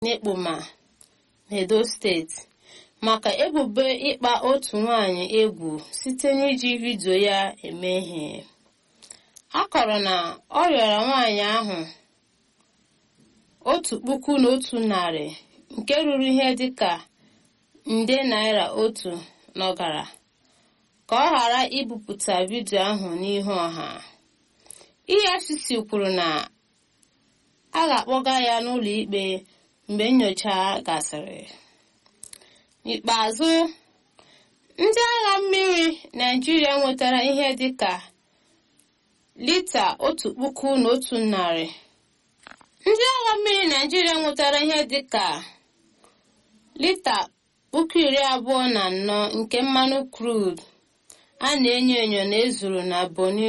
n'Ekpoma n'Edo steeti maka ebubo ịkpa otu nwanyị egwu site n'iji vidio ya eme ihe a kọrọ na ọ rịọrọ nwaanyị ahụ otu puku na otu narị nke ruru ihe dịka nde naira otu n'ọgara ka ọ ghara ibupụta vidio ahụ n'ihu ọha efcc kwuru na a ga-akpọga ya n'ụlọ ikpe mgbe nyocha gasịrị n'ikpeazụ ndị agha mmiri naijiria nwetara ihe dịka lita otu puku na otu narị ndị agha mmiri naijiria nwetara ihe dịka lita puku iri abụọ na anọ nke mmanụ crude a na-enyo enyo na ezuru na Bonny